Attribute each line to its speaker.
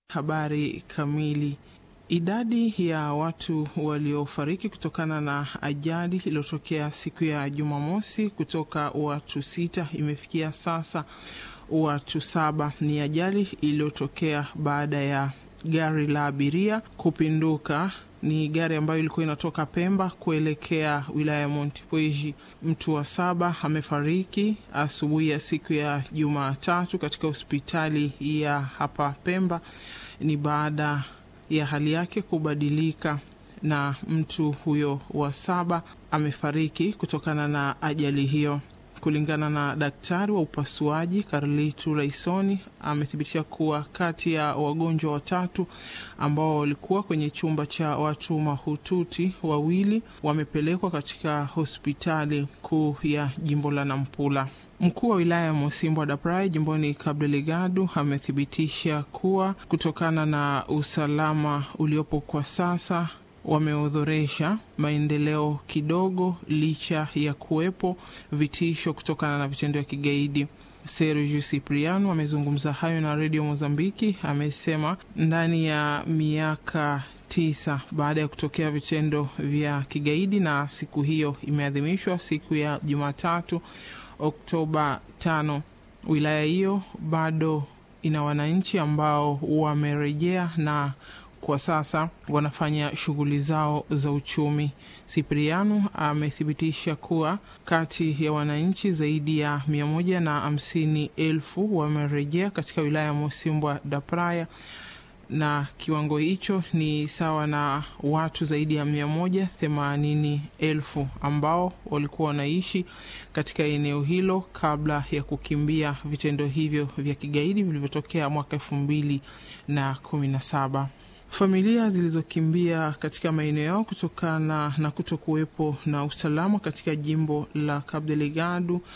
Speaker 1: Habari kamili. Idadi ya watu waliofariki kutokana na ajali iliyotokea siku ya Jumamosi kutoka watu sita imefikia sasa watu saba. Ni ajali iliyotokea baada ya gari la abiria kupinduka. Ni gari ambayo ilikuwa inatoka Pemba kuelekea wilaya ya Montepuez. Mtu wa saba amefariki asubuhi ya siku ya Jumatatu katika hospitali ya hapa Pemba. Ni baada ya hali yake kubadilika, na mtu huyo wa saba amefariki kutokana na ajali hiyo. Kulingana na daktari wa upasuaji Carlitu Raisoni, amethibitisha kuwa kati ya wagonjwa watatu ambao walikuwa kwenye chumba cha watu mahututi, wawili wamepelekwa katika hospitali kuu ya jimbo la Nampula. Mkuu wa wilaya ya Mosimbwa da Praia jimboni Cabo Delgado amethibitisha kuwa kutokana na usalama uliopo kwa sasa wameodhoresha maendeleo kidogo licha ya kuwepo vitisho kutokana na vitendo vya kigaidi. Sergio Cipriano amezungumza hayo na redio Mozambiki. Amesema ndani ya miaka tisa baada ya kutokea vitendo vya kigaidi, na siku hiyo imeadhimishwa siku ya Jumatatu Oktoba tano, wilaya hiyo bado ina wananchi ambao wamerejea na kwa sasa wanafanya shughuli zao za uchumi. Sipriano amethibitisha kuwa kati ya wananchi zaidi ya mia moja na hamsini elfu wamerejea katika wilaya ya Mosimbwa da Praia na kiwango hicho ni sawa na watu zaidi ya mia moja themanini elfu ambao walikuwa wanaishi katika eneo hilo kabla ya kukimbia vitendo hivyo vya kigaidi vilivyotokea mwaka elfu mbili na kumi na saba. Familia zilizokimbia katika maeneo yao kutokana na kuto kuwepo na usalama katika jimbo la Cabo Delgado